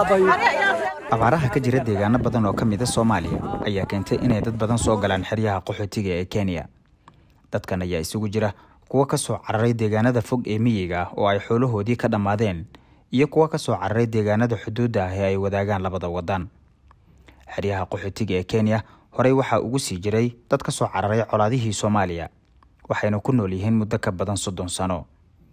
abaaraha ka jira deegaano badan oo ka mida soomaaliya ayaa keentay inay dad badan soo galaan xeryaha qaxootiga ee kenya dadkan ayaa isugu jira kuwo ka soo cararay deegaanada fog ee miyiga ah oo ay xoolahoodii ka dhammaadeen iyo kuwo ka soo cararay deegaanada xuduudda ah ee ay wadaagaan labada wadan xeryaha qaxootiga ee kenya horey waxaa ugu sii jiray dad ka soo cararay colaadihii soomaaliya waxayna ku nool yihiin muddo ka badan soddon sano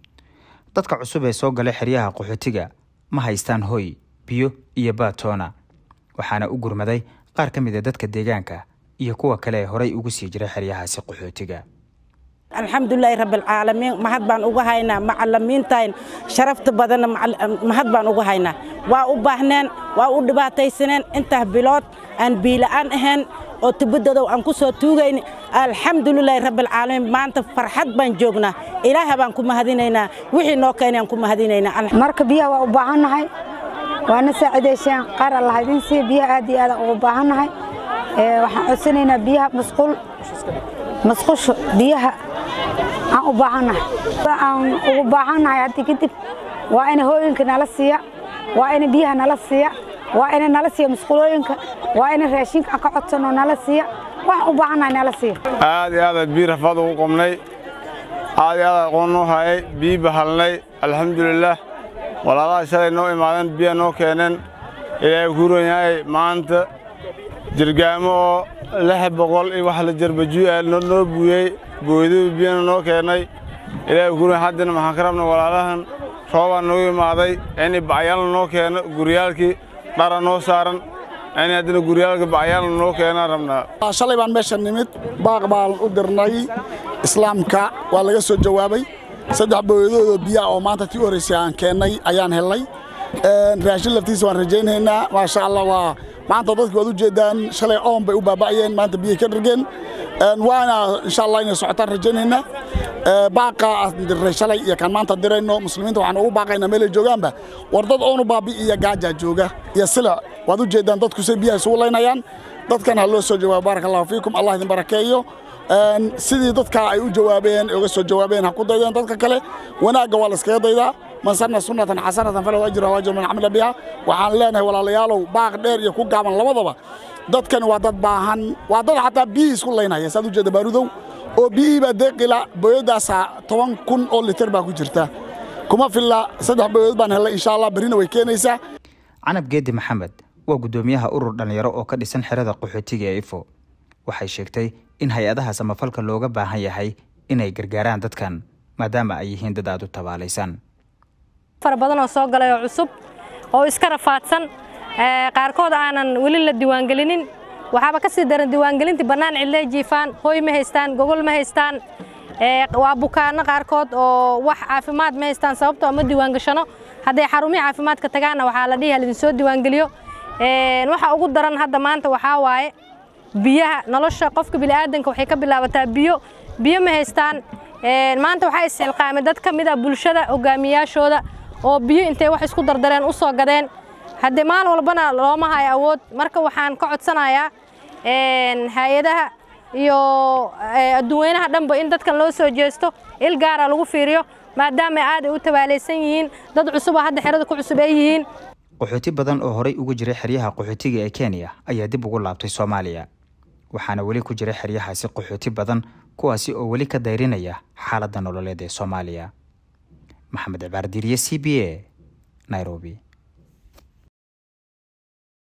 dadka cusub ee soo galay xeryaha qaxootiga ma haystaan hoy biyo iyo baatoona waxaana u gurmaday qaar ka mid a dadka deegaanka iyo kuwa kale ee horey ugu sii jiray xeryahaasi qaxootiga alxamdulilaahi rabbilcaalamiin mahad baan uga haynaa macalimiintayn sharafta badanna mahad baan uga haynaa waa u baahneen waa u dhibaataysaneen intaa bilood aan biila'aan ahayn oo tibadadow aan ku soo tuugayni alxamdulilaahi rabbilcaalamiin maanta farxad baan joognaa ilaaha baan ku mahadinaynaa wixii noo keenay aan ku mahadinaynaa marka biyaha waa u baahannahay waana saacidaysaan qaar allah idin siiya biyaha aad iyo aad ugu baahannahay waxaan codsanaynaa biyaha masquul masqusho biyaha aan u baahannahay aan ugu baahannahay haddii kadib waa ina hooyinka nala siiya waa ina biyaha nala siiya waa ina nala siiya masquulooyinka waa ina raashinka aan ka codsanoo nala siiya waxaan u baahannahay nala siiya aad iyo aadaad biyo rafaad ugu qubnay aad iyo aadaad aqoon noo hayay biyi bahalnay alxamdulilaah walaalaha shalay noo imaadeen biya noo keeneen ilaahay kuuran yahay maanta jirgaamo oo lix boqol iyo wax la jarbajuu'a noo buuyey booydadu biyana noo keennay ilaahay kuuran haddana maxaan ka rabnay walaalahan roobaa noogu imaaday inay bacyaalna noo keeno guryaalkii dhara noo saaran in haddana guryaalka bacyaalna noo keenaan rabnaa shalay baan meesha nimid baaq baan u dirnay islaamka waa laga soo jawaabay saddex booyadoodoo biyaa oo maanta tii u horraysay aan keennay ayaan helnay raashin laftiisa waan rajaynaynaa maasha allah waa maanta dadki waad u jeeddaan shalay oon bay u baaba'ayeen maanta biyay ka dhargeen waana insha allah inay socotaan rajaynaynaa baaqa aan dirnay shalay iyo kaan maanta dirayno muslimiinta waxaan ugu baaqaynaa meelay joogaanba war dad oonu baabi iyo gaajaa jooga iyo sila waad u jeeddaan dadku say biyaha isugu laynayaan dadkan ha loo soo jawaabo baaraka allahu fiikum allah idin barakeeyo sidii dadka ay u jawaabeen uga soo jawaabeen ha ku daydeen dadka kale wanaagga waa la iskaga daydaa man sanna sunnatan xasanatan falahu ajru ajru man camila biha waxaan leenahay walaalayaalow baaq dheer iyo ku gaaban labadaba dadkan waa dad baahan waa dad xataa biyihii isku laynaya saad u jeeda baarudow oo biyihii baa deeqila booyaddaasa toban kun oo litir baa ku jirta kuma filla saddex booyadood baan hellay insha allah berrina way keenaysaa canab geedi maxamed waa guddoomiyaha urur dhallinyaro oo ka dhisan xerada qaxootiga ee ifo waxay sheegtay in hay-adaha samafalka looga baahan yahay inay gargaaraan dadkan maadaama ay yihiin dad aad u tabaalaysan fara badan oo soo galay oo cusub oo iska rafaadsan qaarkood aanan weli la diiwaangelinin waxaaba ka sii daran diiwaangelintii bannaan cidlee jiifaan hooy ma haystaan gogol ma haystaan waa bukaanno qaarkood oo wax caafimaad ma haystaan sababtoo ma diiwaangashano hadday xarumihii caafimaadka tagaanna waxaa la dhihi halidinsoo diiwaangeliyo waxa ugu daran hadda maanta waxaa waaye biyaha nolosha qofka bini'aadanka waxay ka bilaabataa biyo biyo ma haystaan maanta waxaa isxilqaamay dad ka mid a bulshada hogaamiyaashooda oo biyo intay wax isku dardareen u soo gadeen haddii maalin walbana looma hayo awood marka waxaan ka codsanayaa hay-adaha iyo adduweynaha dhanba in dadkan loo soo jeesto il gaara lagu fiiriyo maadaama aad ay u tabaalaysan yihiin dad cusub oo hadda xerada ku cusub ay yihiin qaxooti badan oo horey uga jiray xeryaha qaxootiga ee kenya ayaa dib ugu laabtay soomaaliya waxaana weli ku jira xeryahaasi qaxooti badan kuwaasi oo weli ka dayrinaya xaaladda nololeed ee soomaaliya maxamed cibaar diiriye c b a nairobi